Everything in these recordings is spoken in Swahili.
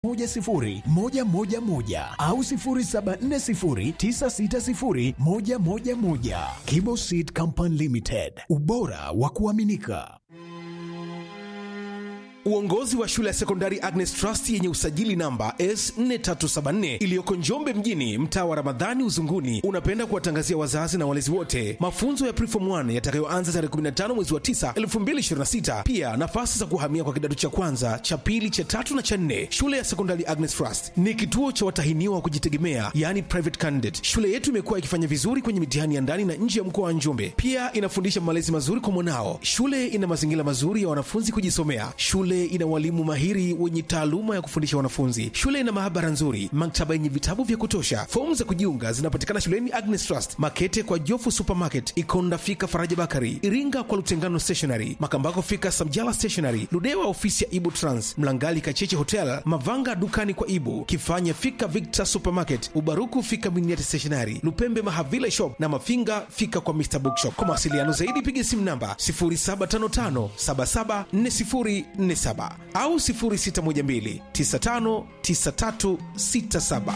10111 au 0740960111. Kibo Seed Company Limited, ubora wa kuaminika. Uongozi wa shule ya sekondari Agnes Trust yenye usajili namba S4374 iliyoko Njombe mjini, mtaa wa Ramadhani Uzunguni, unapenda kuwatangazia wazazi na walezi wote mafunzo ya Preform 1 yatakayoanza tarehe 15 mwezi wa 9 2026. Pia nafasi za kuhamia kwa kidato cha kwanza, cha pili, cha tatu na cha nne. Shule ya sekondari Agnes Trust ni kituo cha watahiniwa wa kujitegemea, yani private candidate. Shule yetu imekuwa ikifanya vizuri kwenye mitihani ya ndani na nje ya mkoa wa Njombe. Pia inafundisha malezi mazuri kwa mwanao. Shule ina mazingira mazuri ya wanafunzi kujisomea. Shule ina walimu mahiri wenye taaluma ya kufundisha wanafunzi. Shule ina maabara nzuri, maktaba yenye vitabu vya kutosha. Fomu za kujiunga zinapatikana shuleni Agnes Trust, Makete kwa Jofu Supermarket, Ikonda fika Faraja Bakari, Iringa kwa Lutengano Stationery, Makambako fika Samjala Stationery, Ludewa ofisi ya Ibu Trans, Mlangali Kacheche Hotel, Mavanga dukani kwa Ibu, Kifanya fika Victor Supermarket, Ubaruku fika Miniati Stationery, Lupembe Mahavila Shop na Mafinga fika kwa Mr Bookshop. Kwa mawasiliano zaidi piga simu namba 0755774047 au 0612959367.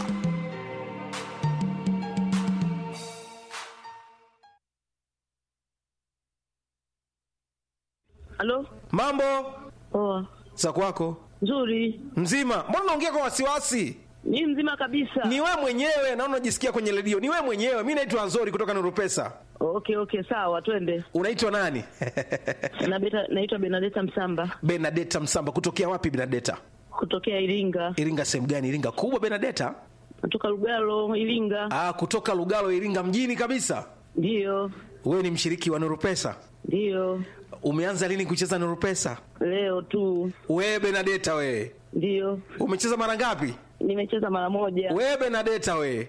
Halo? Mambo Poa. za kwako Nzuri. mzima? Mbona unaongea kwa wasiwasi? Ni mzima kabisa. Ni wewe mwenyewe, naona unajisikia kwenye redio. Ni wewe mwenyewe. Mi naitwa Azori kutoka Nuru Pesa. Okay, okay, sawa, twende. Unaitwa nani? Na beta, naitwa Benadeta Msamba Benadeta Msamba. Kutokea wapi Benadeta? kutokea Iringa. Iringa sehemu gani? Iringa kubwa Benadeta? Natoka Lugalo, Iringa. Ah, kutoka Lugalo, Iringa mjini kabisa. Ndiyo. Wewe ni mshiriki wa Nuru Pesa? Ndiyo. Umeanza lini kucheza Nuru Pesa? Leo tu. Wewe Benadeta wewe. Ndiyo. Umecheza mara ngapi? Nimecheza mara moja. Wewe Benadeta wewe.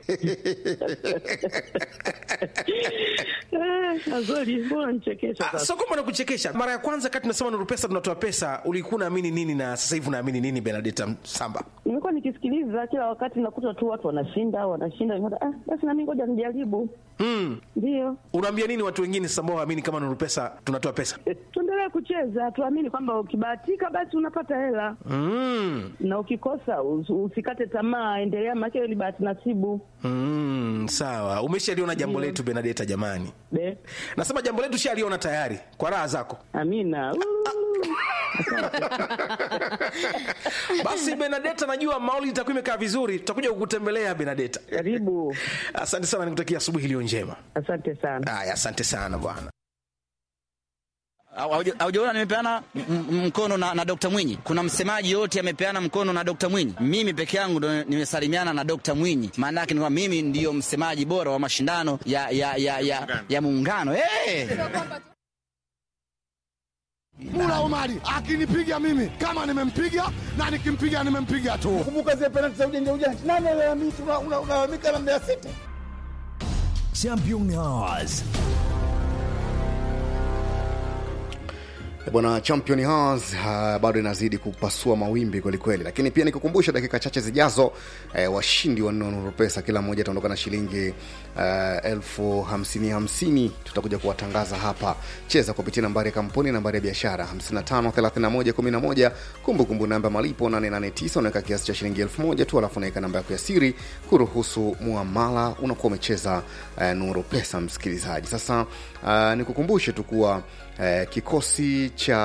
Eh, Azori, mbona nichekesha Ah, sasa? Sio kwamba nakuchekesha. Mara ya kwanza kati tunasema Nuru Pesa tunatoa pesa, ulikuwa unaamini nini na sasa hivi unaamini nini Benadeta Msamba? Nimekuwa nikisikiliza kila wakati nakuta tu watu wanashinda, wanashinda. Nikaona, Ah, basi na mimi ngoja nijaribu. Mm. Ndiyo. Unaambia nini watu wengine sasa ambao waamini kama Nuru Pesa tunatoa pesa? Eh, Tuendelee kucheza, tuamini kwamba ukibahatika basi unapata hela. Mm. na ukikosa us- usikate tamaa, endelea, maana ni bahati nasibu. Mm, sawa. Umeshaliona jambo letu Benadeta jamani. Be, Nasema jambo letu shaliona tayari kwa raha zako. amina. Uu. Basi Benadeta, najua mauli itakuwa imekaa vizuri, tutakuja kukutembelea Benadeta. Karibu, Asante sana, nikutakia asubuhi iliyo njema. asante sana. Haya, asante sana bwana. Haujaona nimepeana m- m- mkono na, na Dr. Mwinyi. Kuna msemaji yote amepeana mkono na Dr. Mwinyi. Mimi peke yangu ndo nimesalimiana na Dr. Mwinyi. Maana yake ni kwamba mimi ndiyo msemaji bora wa mashindano ya ya ya ya, ya muungano. Hey! Mula Omari akinipiga mimi kama nimempiga na nikimpiga nimempiga tu. Kumbuka zile penalti za ujanja ujanja. Nani analalamika unalalamika na Mbeya City? Champion Hours. Bwana Champion Hours uh, bado inazidi kupasua mawimbi kwelikweli, lakini pia nikukumbusha, dakika chache zijazo eh, washindi wa Nuru Pesa kila mmoja ataondoka na shilingi uh, elfu hamsini hamsini. Tutakuja kuwatangaza hapa. Cheza kupitia nambari ya kampuni, nambari ya biashara 553111, kumbukumbu namba malipo 889, unaweka kiasi cha shilingi elfu moja tu, alafu unaweka namba yako ya siri kuruhusu muamala, unakuwa umecheza uh, Nuru Pesa. Msikilizaji, sasa uh, nikukumbushe tu kuwa eh, kikosi cha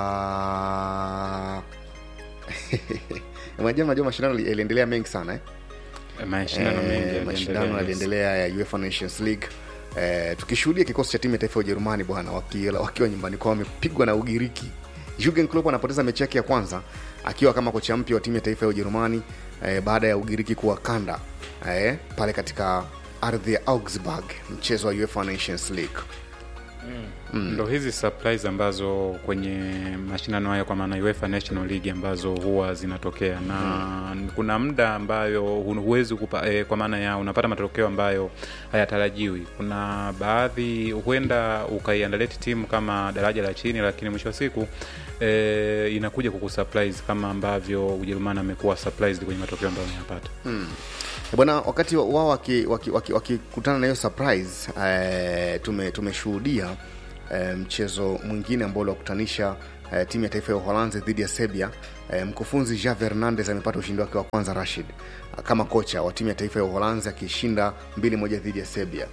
unajua unajua mashindano yali- yaliendelea mengi sana eh? mashindano Eh, mengi yaliendelea, mashindano yes. yaliendelea ya UEFA Nations League eh, tukishuhudia kikosi cha timu ya taifa ya Ujerumani bwana wakiwa, wakiwa nyumbani kwao wamepigwa na Ugiriki. Jurgen Klopp anapoteza mechi yake ya kwanza akiwa kama kocha mpya wa timu ya taifa ya Ujerumani eh, baada ya Ugiriki kuwakanda eh, pale katika ardhi ya Augsburg mchezo wa UEFA Nations League. ndo hizi surprise ambazo kwenye mashindano haya kwa maana UEFA National League ambazo huwa zinatokea na kuna muda ambayo hu- huwezi kupa, eh, kwa maana ya unapata matokeo ambayo hayatarajiwi. Kuna baadhi huenda ukaiandaleti timu kama daraja la chini, lakini mwisho wa siku eh, inakuja kukusurprise kama ambavyo Ujerumani amekuwa surprised kwenye matokeo ambayo ameyapata. bwana wakati wa- wao wakikutana waki, waki, wakikutana na hiyo surprise eh, tume tumeshuhudia eh, mchezo mwingine ambao uliwakutanisha eh, timu ya taifa ya Uholanzi dhidi ya Serbia. Eh, mkufunzi Javier Hernandez amepata ushindi wake wa kwanza Rashid kama kocha wa timu ya taifa ya Uholanzi akishinda mbili moja dhidi ya Serbia.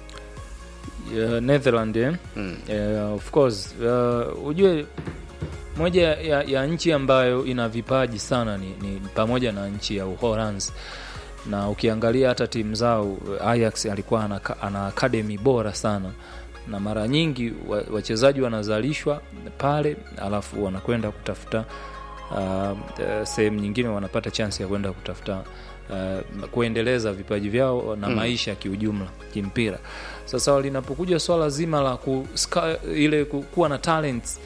uh, Netherland eh? Mm. uh, of course uh, ujue moja ya, ya nchi ambayo ina vipaji sana ni, ni pamoja na nchi ya Uholanzi na ukiangalia hata timu zao Ajax alikuwa ana, ana academy bora sana na mara nyingi wa- wachezaji wanazalishwa pale alafu wanakwenda kutafuta uh, uh, sehemu nyingine wanapata chance ya kwenda kutafuta uh, kuendeleza vipaji vyao na Mm. maisha kiujumla kimpira sasa linapokuja swala zima la ku, ska, ile ku- kuwa na talents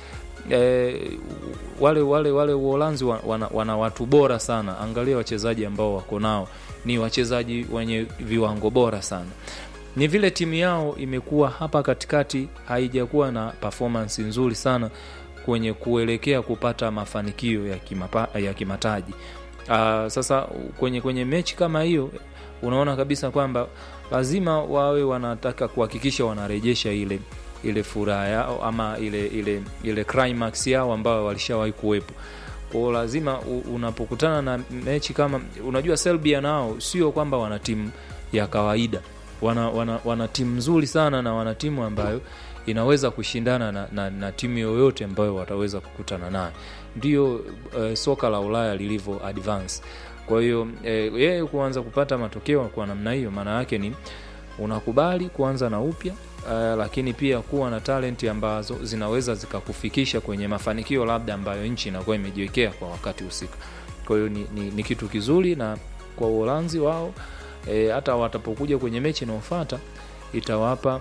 eh, wale wale wale uholanzi wa- wana, wana watu bora sana angalia wachezaji ambao wako nao ni wachezaji wenye viwango bora sana ni vile timu yao imekuwa hapa katikati haijakuwa na performance nzuri sana kwenye kuelekea kupata mafanikio ya, kimapa, ya kimataji uh, sasa kwenye kwenye mechi kama hiyo unaona kabisa kwamba lazima wawe wanataka kuhakikisha wanarejesha ile ile furaha yao ama ile ile ile climax yao ambayo walishawahi kuwepo kwao lazima u, unapokutana na mechi kama unajua Serbia nao sio kwamba wana timu ya kawaida wana, wana, wana timu nzuri sana na wana timu ambayo inaweza kushindana na, na, na timu yoyote ambayo wataweza kukutana nayo ndio uh, soka la ulaya lilivyo advance kwa hiyo eh, yeye kuanza kupata matokeo kwa namna hiyo maana yake ni unakubali kuanza na upya uh, lakini pia kuwa na talenti ambazo zinaweza zikakufikisha kwenye mafanikio labda ambayo nchi inakuwa imejiwekea kwa wakati husika kwa hiyo ni, ni, ni kitu kizuri na kwa uholanzi wao e, hata watapokuja kwenye mechi inayofuata itawapa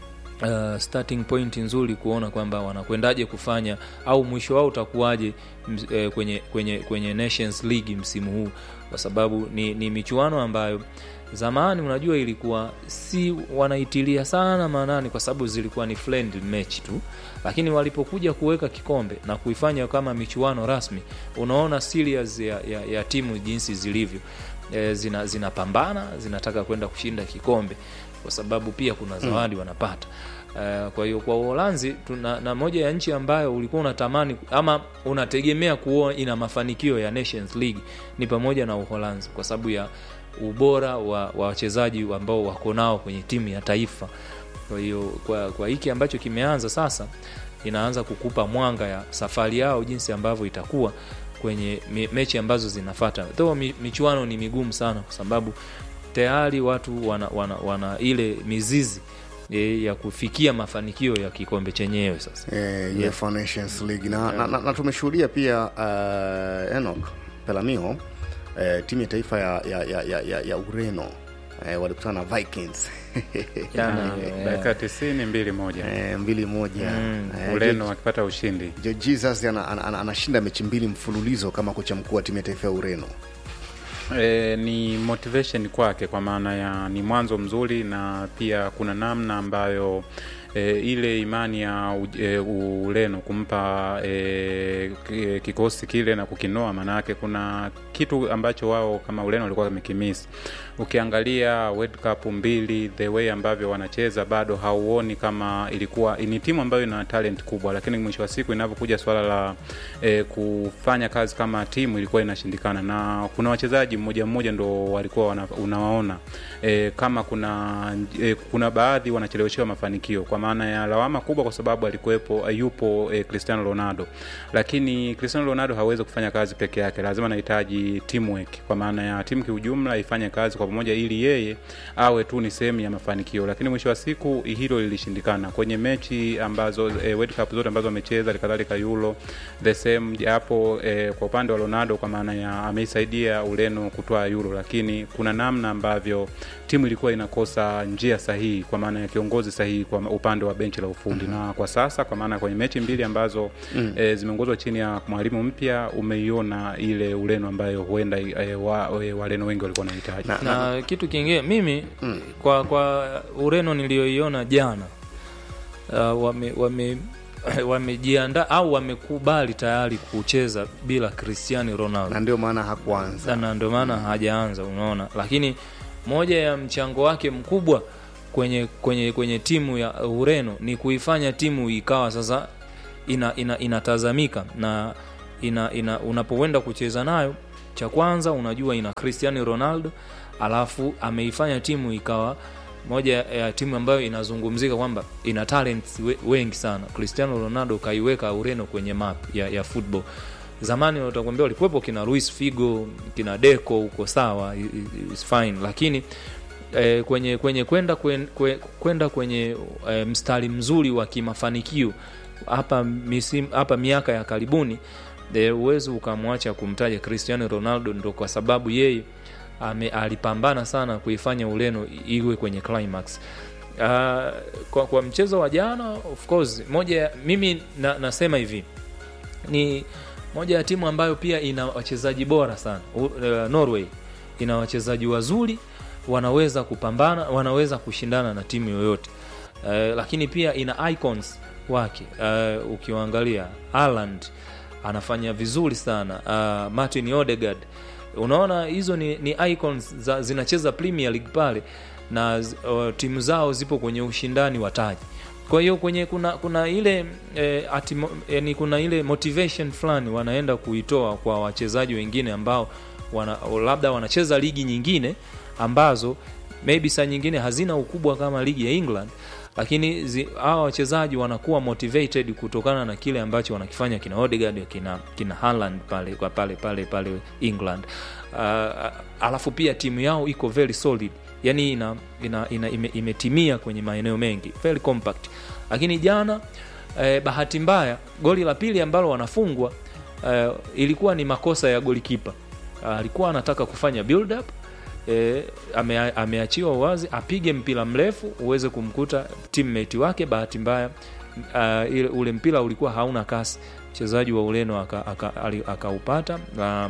uh, starting point nzuri kuona kwamba wanakwendaje kufanya au mwisho wao utakuwaje ms- eh, kwenye, kwenye, kwenye Nations League msimu huu kwa sababu ni, ni michuano ambayo zamani unajua ilikuwa si wanaitilia sana maanani kwa sababu zilikuwa ni friendly match tu lakini walipokuja kuweka kikombe na kuifanya kama michuano rasmi unaona serious ya, ya, ya timu jinsi zilivyo e, zina zinapambana zinataka kwenda kushinda kikombe kwa sababu pia kuna zawadi mm. wanapata Uh, kwa hiyo kwa Uholanzi tuna na moja ya nchi ambayo ulikuwa unatamani ama unategemea kuona ina mafanikio ya Nations League ni pamoja na Uholanzi kwa sababu ya ubora wa wa wachezaji ambao wako nao kwenye timu ya taifa. Kwa hiyo kwa, kwa hiki ambacho kimeanza sasa inaanza kukupa mwanga ya safari yao jinsi ambavyo itakuwa kwenye me, mechi ambazo zinafata. Though mi, michuano ni migumu sana kwa sababu tayari watu wana, wana, wana ile mizizi e, ya kufikia mafanikio ya kikombe chenyewe sasa. eh, Yeah. UEFA Nations League na, na, na, na tumeshuhudia pia uh, Enoch Pelamio eh, timu ya taifa ya, ya, ya, ya, ya, ya Ureno eh, walikutana na Vikings Jana, dakika tisini mbili moja eh, mbili moja Mm. eh, Ureno wakipata ushindi Jo Jesus ana- ana- ana- anashinda mechi mbili mfululizo kama kocha mkuu wa timu ya taifa ya Ureno. E, ni motivation kwake kwa maana ya ni mwanzo mzuri na pia kuna namna ambayo e, ile imani ya u- e, Ureno kumpa e, ki- kikosi kile na kukinoa, maana yake kuna kitu ambacho wao kama Ureno walikuwa wamekimisi. Ukiangalia World Cup mbili, the way ambavyo wanacheza bado hauoni kama ilikuwa ni timu ambayo ina talent kubwa, lakini mwisho wa siku inapokuja swala la e, kufanya kazi kama timu ilikuwa inashindikana, na kuna wachezaji mmoja mmoja ndo walikuwa wana, unawaona e, kama kuna e, kuna baadhi wanacheleweshewa mafanikio kwa maana ya lawama kubwa, kwa sababu alikuwepo yupo e, Cristiano Ronaldo, lakini Cristiano Ronaldo hawezi kufanya kazi peke yake, lazima anahitaji teamwork, kwa maana ya timu kiujumla ifanye kazi kwa pamoja, ili yeye awe tu ni sehemu ya mafanikio, lakini mwisho wa siku hilo lilishindikana kwenye mechi ambazo e, World Cup zote ambazo amecheza, kadhalika Euro the same, japo e, kwa upande wa Ronaldo kwa maana ya ameisaidia Ureno kutoa Euro, lakini kuna namna ambavyo timu ilikuwa inakosa njia sahihi, kwa maana ya kiongozi sahihi kwa upande wa benchi la ufundi mm-hmm. na kwa sasa kwa maana kwenye mechi mbili ambazo mm. e, zimeongozwa chini ya mwalimu mpya, umeiona ile Ureno ambayo huenda e, wa, e, Wareno wengi walikuwa wanahitaji Na- na- na kitu kingine mimi mm. kwa kwa Ureno niliyoiona jana uh, wame wame wamejiandaa au wamekubali tayari kucheza bila Cristiano Ronaldo na ndio maana hakuanza. na ndio maana hajaanza unaona lakini moja ya mchango wake mkubwa kwenye kwenye kwenye timu ya Ureno ni kuifanya timu ikawa sasa ina, ina, inatazamika na ina, ina, unapoenda kucheza nayo cha kwanza unajua ina cristiano ronaldo alafu ameifanya timu ikawa moja ya timu ambayo inazungumzika kwamba ina talents we, wengi sana cristiano ronaldo kaiweka ureno kwenye map ya, ya football zamani utakwambia walikuwepo kina luis figo kina deco huko sawa i- i- is fine lakini eh, kwenye kwenye kwenda kwen- kwe- kwenda kwenye eh, mstari mzuri wa kimafanikio hapa misim, hapa miaka ya karibuni eh, uwezi ukamwacha kumtaja cristiano ronaldo ndo kwa sababu yeye ame, alipambana sana kuifanya ureno iwe kwenye climax uh, kwa, kwa mchezo wa jana of course moja ya- mimi na, nasema hivi ni moja ya timu ambayo pia ina wachezaji bora sana U, uh, norway ina wachezaji wazuri wanaweza kupambana wanaweza kushindana na timu yoyote uh, lakini pia ina icons wake uh, ukiwaangalia Haaland anafanya vizuri sana uh, martin odegard unaona hizo ni, ni icons za, zinacheza premier league pale na uh, timu zao zipo kwenye ushindani wa taji kwa hiyo kwenye kuna kuna ile eh, atimo, yani kuna ile motivation fulani wanaenda kuitoa kwa wachezaji wengine ambao wana, labda wanacheza ligi nyingine ambazo maybe saa nyingine hazina ukubwa kama ligi ya england lakini zi- hawa wachezaji wanakuwa motivated kutokana na kile ambacho wanakifanya kina Odegaard kina kina Haaland pale kwa pale pale pale England uh, alafu pia timu yao iko very solid yani ina, ina, ina ime, imetimia kwenye maeneo mengi very compact lakini jana eh, bahati mbaya goli la pili ambalo wanafungwa eh, ilikuwa ni makosa ya golikipa alikuwa anataka kufanya build up e, ame, ameachiwa uwazi apige mpira mrefu uweze kumkuta teammate wake bahati mbaya uh, ile ule mpira ulikuwa hauna kasi mchezaji wa ureno akaupata aka, aka akaupata na,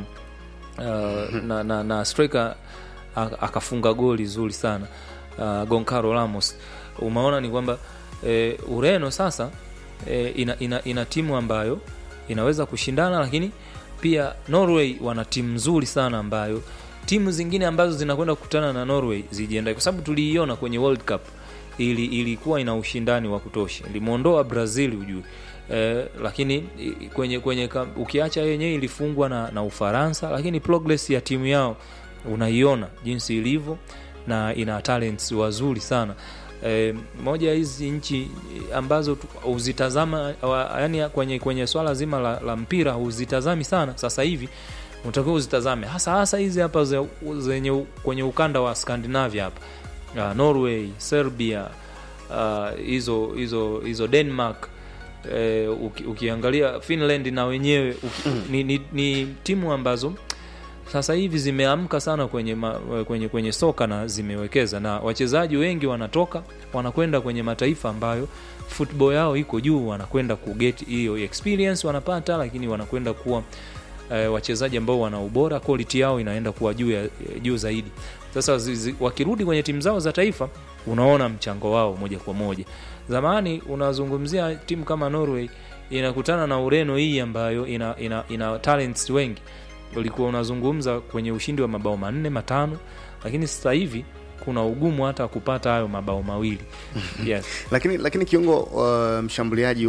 uh, na, na, na striker aka- akafunga goli zuri sana uh, goncalo ramos umeona ni kwamba e, ureno sasa e, ina, ina, ina timu ambayo inaweza kushindana lakini pia norway wana timu nzuri sana ambayo timu zingine ambazo zinakwenda kukutana na norway zijiandae kwa sababu tuliiona kwenye world cup ili ilikuwa ina ushindani wa kutosha ilimwondoa brazil ujue eh, lakini i- kwenye kwenye ka- ukiacha yenyewe ilifungwa na, na ufaransa lakini progress ya timu yao unaiona jinsi ilivyo na ina talents wazuri sana e, moja ya hizi nchi ambazo tu- huzitazama wa- yani kwenye kwenye swala zima la, la mpira huzitazami sana sasa hivi unatakiwa uzitazame hasa hasa hizi hapa ze- zenye u- kwenye ukanda wa scandinavia hapa uh, norway serbia ah, hizo hizo hizo denmark eh, uki, ukiangalia finland na wenyewe uki, ni, ni, ni timu ambazo sasa hivi zimeamka sana kwenye, ma, kwenye kwenye soka na zimewekeza na wachezaji wengi wanatoka wanakwenda kwenye mataifa ambayo football yao iko juu wanakwenda kuget hiyo experience wanapata lakini wanakwenda kuwa eh, wachezaji ambao wana ubora quality yao inaenda kuwa juu, ya, juu zaidi sasa zi, zi, wakirudi kwenye timu zao za taifa unaona mchango wao moja kwa moja zamani unazungumzia timu kama norway inakutana na ureno hii ambayo ina, ina, ina talents wengi ulikuwa unazungumza kwenye ushindi wa mabao manne matano lakini sasa hivi kuna ugumu hata kupata hayo mabao mawili yes. lakini lakini kiungo uh, mshambuliaji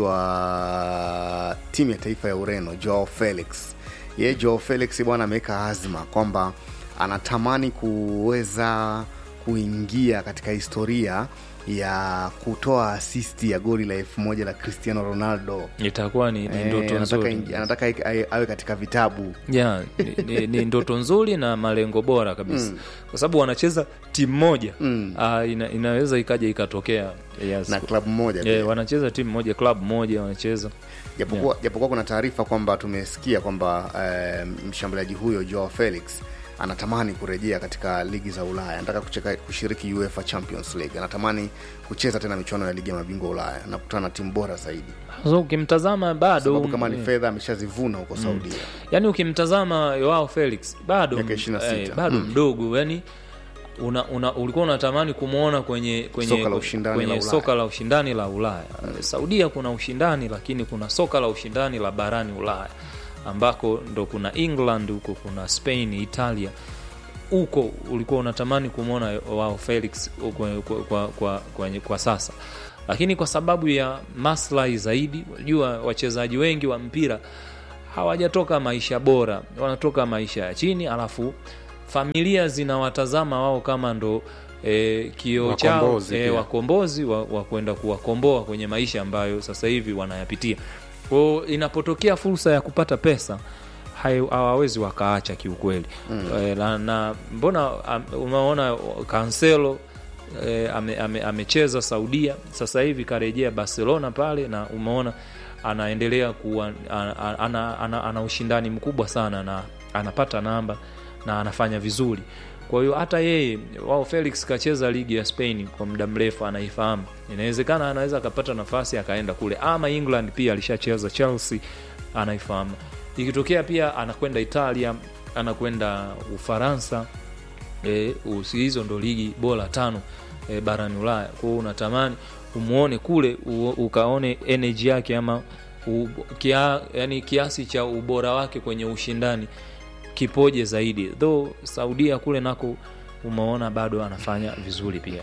wa timu ya taifa ya ureno joao felix ye joao felix bwana ameweka azma kwamba anatamani kuweza kuingia katika historia ya kutoa asisti ya goli la elfu moja la cristiano ronaldo itakuwa ni, ni Eh, ndoto anataka, nzuri ingi- anataka awe- awe katika vitabu yeah, ni, ni, ni ndoto nzuri na malengo bora kabisa Mm. kwa sababu wanacheza timu moja Mm. uh, ina, inaweza ikaja ikatokea yes. na klabu moja pia. yeah, wanacheza timu moja klabu moja wanacheza japokuwa japokuwa kuna taarifa kwamba tumesikia kwamba eh, mshambuliaji huyo Joao Felix anatamani kurejea katika ligi za Ulaya, anataka kucheka, kushiriki UEFA Champions League, anatamani kucheza tena michuano ya ligi ya mabingwa Ulaya na kukutana na timu bora zaidi, so ukimtazama bado sababu kama ni eh, fedha ameshazivuna huko Saudia. yani ukimtazama Joao Felix bado Miaka 26. eh, bado Mm. mdogo yani una, una, ulikuwa unatamani kumwona kwenye kwenye, Soka la ushindani kwenye la Ulaya. soka la ushindani la Ulaya. Saudia kuna ushindani lakini kuna soka la ushindani la barani Ulaya ambako ndo kuna England huko kuna Spain, Italia huko ulikuwa unatamani kumwona wao Felix kwa, kwa, kwa, kwa, kwa, kwa sasa lakini kwa sababu ya maslahi zaidi unajua wachezaji wengi wa mpira hawajatoka maisha bora wanatoka maisha ya chini alafu familia zinawatazama wao kama ndo e, kioo chao Wakombozi e, pia. wakombozi wa, wa kwenda kuwakomboa kwenye maisha ambayo sasa hivi wanayapitia kwao inapotokea fursa ya kupata pesa hai- hawawezi wakaacha kiukweli mm. e, na, na mbona am, umeona kanselo e, amecheza ame, amecheza saudia sasa hivi karejea barcelona pale na umeona anaendelea kuwa ana, ana, ana, ana, ana ushindani mkubwa sana na anapata namba na anafanya vizuri kwa hiyo hata yeye wao felix kacheza ligi ya spain kwa muda mrefu anaifahamu inawezekana anaweza akapata nafasi akaenda kule ama england pia alishacheza chelsea anaifahamu ikitokea pia anakwenda italia anakwenda ufaransa e, usi- hizo ndo ligi bora tano e, barani ulaya kwao unatamani umuone kule u, ukaone energy yake ama u, kia, yani kiasi cha ubora wake kwenye ushindani kipoje zaidi though saudia kule nako umeona bado anafanya vizuri pia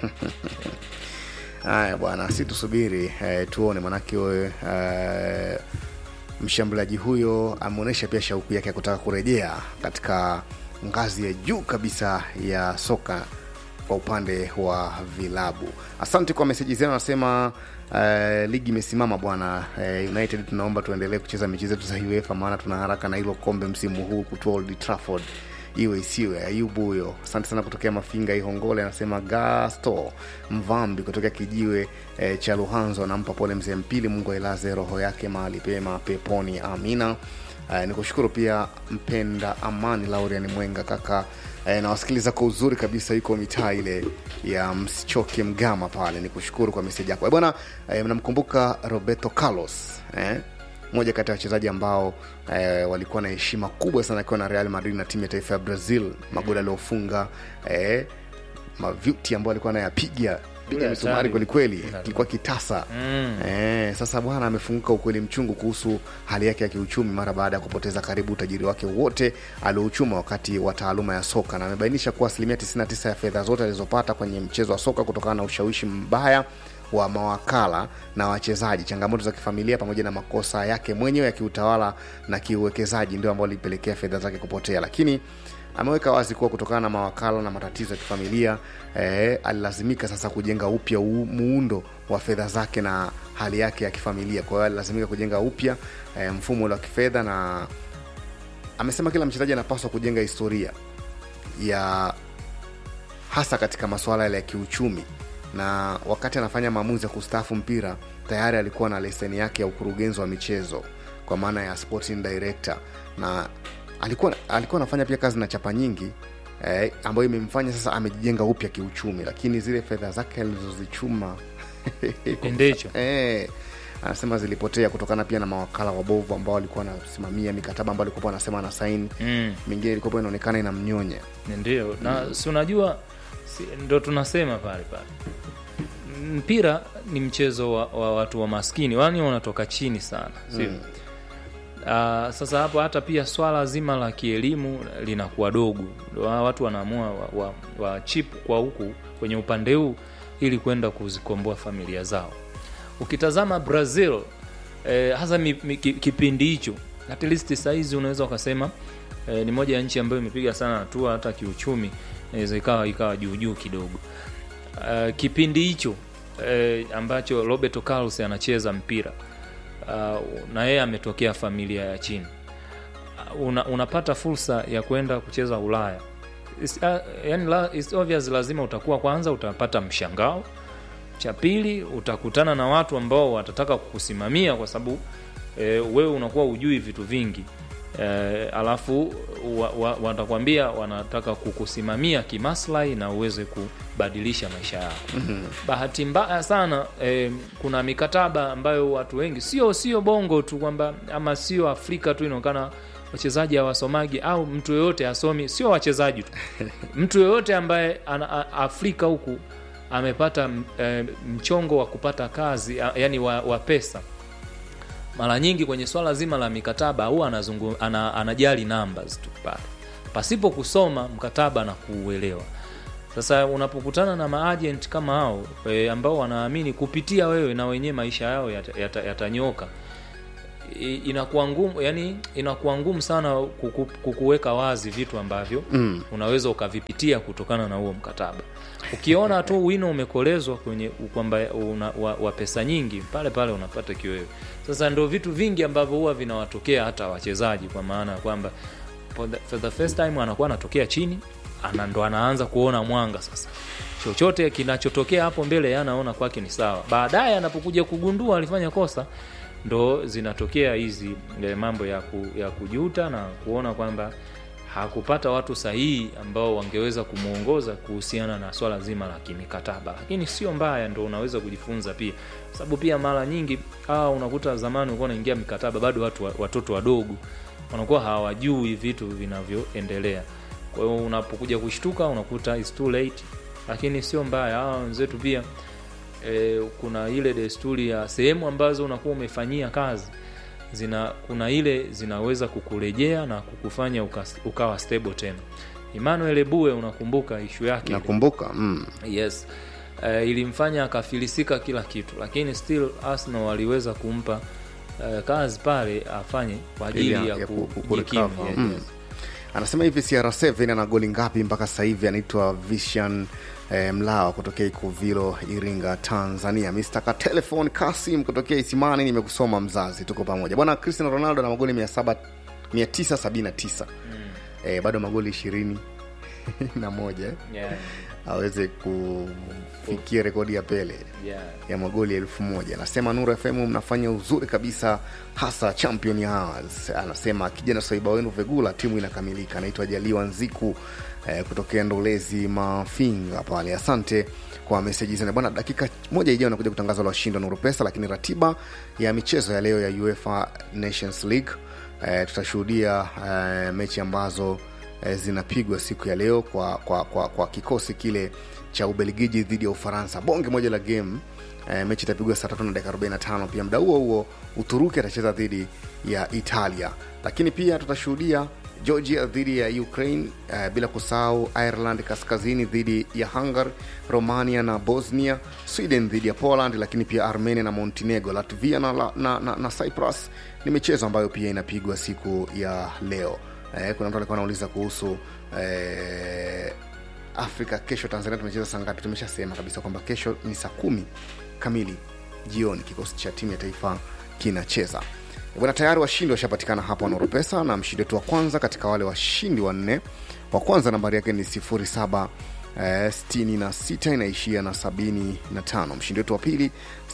haya bwana si tusubiri eh, tuone manake eh, mshambuliaji huyo ameonyesha pia shauku yake ya kutaka kurejea katika ngazi ya juu kabisa ya soka kwa upande wa vilabu asante kwa meseji zenu anasema Uh, ligi imesimama bwana uh, united tunaomba tuendelee kucheza mechi zetu za uefa maana tuna haraka na hilo kombe msimu huu kutua old trafford iwe isiwe ayubu huyo asante sana kutokea mafinga ihongole anasema gasto mvambi kutokea kijiwe eh, cha luhanzo anampa pole mzee mpili mungu ailaze roho yake mahali pema peponi amina Uh, nikushukuru pia mpenda amani laurian mwenga kaka uh, nawasikiliza kwa uzuri kabisa yuko mitaa ile ya msichoke mgama pale nikushukuru kwa meseji yako Eh, bwana uh, mnamkumbuka roberto carlos eh? moja kati ya wachezaji ambao eh, walikuwa na heshima kubwa sana akiwa na real madrid na timu ya taifa ya brazil magoli aliofunga eh, mavyuti ambayo alikuwa anayapiga piga Yule misumari hatari. kwelikweli kilikuwa kitasa Mm. eh, sasa bwana amefunguka ukweli mchungu kuhusu hali yake ya kiuchumi mara baada ya kupoteza karibu utajiri wake wote aliouchuma wakati wa taaluma ya soka na amebainisha kuwa asilimia 99 ya fedha zote alizopata kwenye mchezo wa soka kutokana na ushawishi mbaya wa mawakala na wachezaji changamoto za kifamilia pamoja na makosa yake mwenyewe ya kiutawala na kiuwekezaji ndio ambao lilipelekea fedha zake kupotea lakini ameweka wazi kuwa kutokana na mawakala na matatizo ya kifamilia eh, alilazimika sasa kujenga upya u- muundo wa fedha zake na hali yake ya kifamilia kwa hiyo alilazimika kujenga upya eh, mfumo ule wa kifedha na amesema kila mchezaji anapaswa kujenga historia ya hasa katika masuala yale ya kiuchumi na wakati anafanya maamuzi ya kustaafu mpira tayari alikuwa na leseni yake ya ukurugenzi wa michezo kwa maana ya sporting director na alikuwa alikuwa anafanya pia kazi na chapa nyingi eh, ambayo imemfanya sasa amejijenga upya kiuchumi lakini zile fedha zake alizozichuma Endecho. eh, anasema zilipotea kutokana pia na mawakala wabovu ambao walikuwa wanasimamia mikataba ambayo alikuwa anasema ana saini mm. mingine ilikuwa inaonekana inamnyonya ndio na si unajua si, ndo tunasema pale pale mpira ni mchezo wa, wa watu wa maskini wani wanatoka chini sana sio mm. Uh, sasa hapo hata pia swala zima la kielimu linakuwa dogo Wa- watu wanaamua wa, wa, wa chip kwa huku kwenye upande huu ili kwenda kuzikomboa familia zao ukitazama brazil eh, hasa mi, mi, ki- kipindi hicho at least sahizi unaweza ukasema eh, ni moja ya nchi ambayo imepiga sana hatua hata kiuchumi inaweza ikawa ikawa juujuu kidogo uh, kipindi hicho eh, ambacho roberto carlos anacheza mpira uh, na yeye ametokea familia ya chini uh, una, unapata fursa ya kwenda kucheza ulaya It's, uh, yani la, it's obvious lazima utakuwa kwanza utapata mshangao cha pili utakutana na watu ambao watataka kukusimamia kwa sababu e, wewe unakuwa ujui vitu vingi e, alafu wa, wa, watakwambia wanataka kukusimamia kimaslahi na uweze kubadilisha maisha yako mm-hmm. bahati mbaya sana e, kuna mikataba ambayo watu wengi sio sio bongo tu kwamba ama sio afrika tu inaonekana wachezaji hawasomagi au mtu yoyote asomi sio wachezaji tu mtu yoyote ambaye ana, a, afrika huku amepata m- e, mchongo wa kupata kazi a- yani wa, wa pesa mara nyingi kwenye swala zima la mikataba huwa anazungu, ana, anajali numbers tu pale pasipo kusoma mkataba na kuuelewa sasa unapokutana na maagent kama hao e, ambao wanaamini kupitia wewe na wenyewe maisha yao yatanyoka yata, yata yatanyoka, i- inakuwa ngumu yani inakuwa ngumu sana kuku, kukuweka wazi vitu ambavyo mm. unaweza ukavipitia kutokana na huo mkataba ukiona tu wino umekolezwa kwenye kwamba una- wa, wa pesa nyingi pale pale unapata kiwewe sasa ndo vitu vingi ambavyo huwa vinawatokea hata wachezaji kwa maana ya kwamba for the, for the first time anakuwa anatokea chini ana ndo anaanza kuona mwanga sasa chochote kinachotokea hapo mbele yeye anaona kwake ni sawa baadaye anapokuja kugundua alifanya kosa ndo zinatokea hizi eh, mambo ya, ku, ya kujuta na kuona kwamba hakupata watu sahihi ambao wangeweza kumwongoza kuhusiana na swala zima la kimikataba lakini sio mbaya ndo unaweza kujifunza pia Kwa sababu pia mara nyingi hawa unakuta zamani ulikuwa unaingia mikataba bado watu wa- watoto wadogo wanakuwa hawajui vitu vinavyoendelea kwa hiyo unapokuja kushtuka unakuta it's too late lakini sio mbaya hawa wenzetu pia e, kuna ile desturi ya sehemu ambazo unakuwa umefanyia kazi zina kuna ile zinaweza kukurejea na kukufanya uka, ukawa stable tena emmanuel ebue unakumbuka ishu yake ile? nakumbuka mm. yes uh, ilimfanya akafilisika kila kitu lakini still arsenal waliweza kumpa uh, kazi pale afanye kwa ajili Ili ya, ya ku- ku- kujikimu kurecover. yes, Mm. yes. anasema hivi cr7 ana goli ngapi mpaka sasa hivi anaitwa vishan eh, mlawa kutokea ikuvilo iringa tanzania mr katelefon kasim kutokea isimani nimekusoma mzazi tuko pamoja bwana cristiano ronaldo ana magoli 700 979 eh, bado magoli ishirini na moja eh, Yeah, aweze kufikia rekodi ya pele yeah. ya magoli elfu moja anasema nuru fm mnafanya uzuri kabisa hasa champion hours anasema akija na swaiba wenu vegula timu inakamilika anaitwa jaliwa nziku eh, kutokea ndolezi mafinga pale asante kwa meseji zene bwana dakika moja ijayo nakuja kutangaza la washindi wa nuru pesa lakini ratiba ya michezo ya leo ya uefa nations league eh, tutashuhudia eh, mechi ambazo eh, zinapigwa siku ya leo kwa, kwa, kwa, kwa kikosi kile cha ubelgiji dhidi ya ufaransa bonge moja la game eh, mechi itapigwa saa tatu na dakika 45 pia muda huo huo uturuki atacheza dhidi ya italia lakini pia tutashuhudia georgia dhidi ya ukraine eh, bila kusahau ireland kaskazini dhidi ya hungary romania na bosnia sweden dhidi ya poland lakini pia armenia na montenegro latvia na, na, na, na, na cyprus ni michezo ambayo pia inapigwa siku ya leo eh, kuna mtu alikuwa anauliza kuhusu eh, afrika kesho tanzania tumecheza saa ngapi tumeshasema kabisa kwamba kesho ni saa kumi kamili jioni kikosi cha timu ya taifa kinacheza bwana tayari washindi washapatikana hapa wanaoropesa na mshindi wetu wa kwanza katika wale washindi wanne wa kwanza nambari yake ni 07 eh, 66 inaishia na 75 mshindi wetu wa pili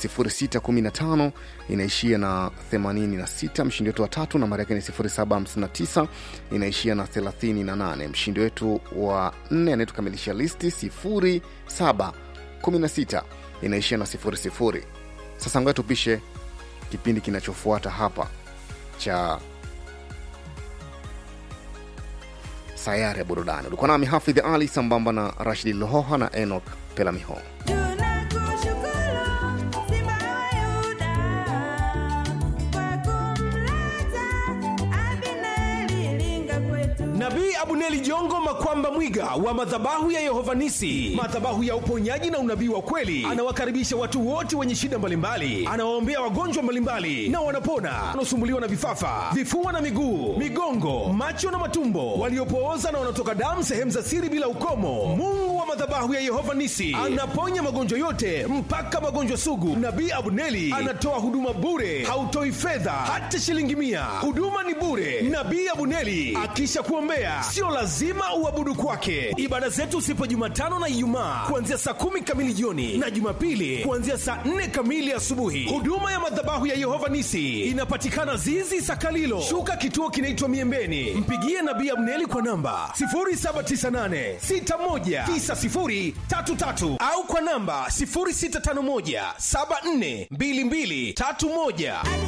0615 inaishia na 86 mshindi wetu wa tatu nambari yake ni 0759 inaishia na 38 mshindi wetu wa nne anayetukamilisha listi 0716 inaishia na 00 sasa ngoja tupishe kipindi kinachofuata hapa cha sayari ya burudani ulikuwa nami hafidh ali sambamba na rashidi lohoha na enok pelamiho nabii abuneli jongo makwamba mwiga wa madhabahu ya yehovanisi madhabahu ya uponyaji na unabii wa kweli anawakaribisha watu wote wenye shida mbalimbali anawaombea wagonjwa mbalimbali na wanapona wanaosumbuliwa na vifafa vifua na miguu migongo macho na matumbo waliopooza na wanaotoka damu sehemu za siri bila ukomo mungu wa madhabahu ya yehova nisi anaponya magonjwa yote mpaka magonjwa sugu nabii abuneli anatoa huduma bure hautoi fedha hata shilingi mia huduma ni bure nabii abuneli akisha kuombea sio lazima uabudu kwake ibada zetu sipo jumatano na ijumaa kuanzia saa kumi kamili jioni na jumapili kuanzia saa nne kamili asubuhi huduma ya madhabahu ya yehova nisi inapatikana zizi sakalilo shuka kituo kinaitwa miembeni mpigie nabii abneli kwa namba 798619033 au kwa namba 0651742231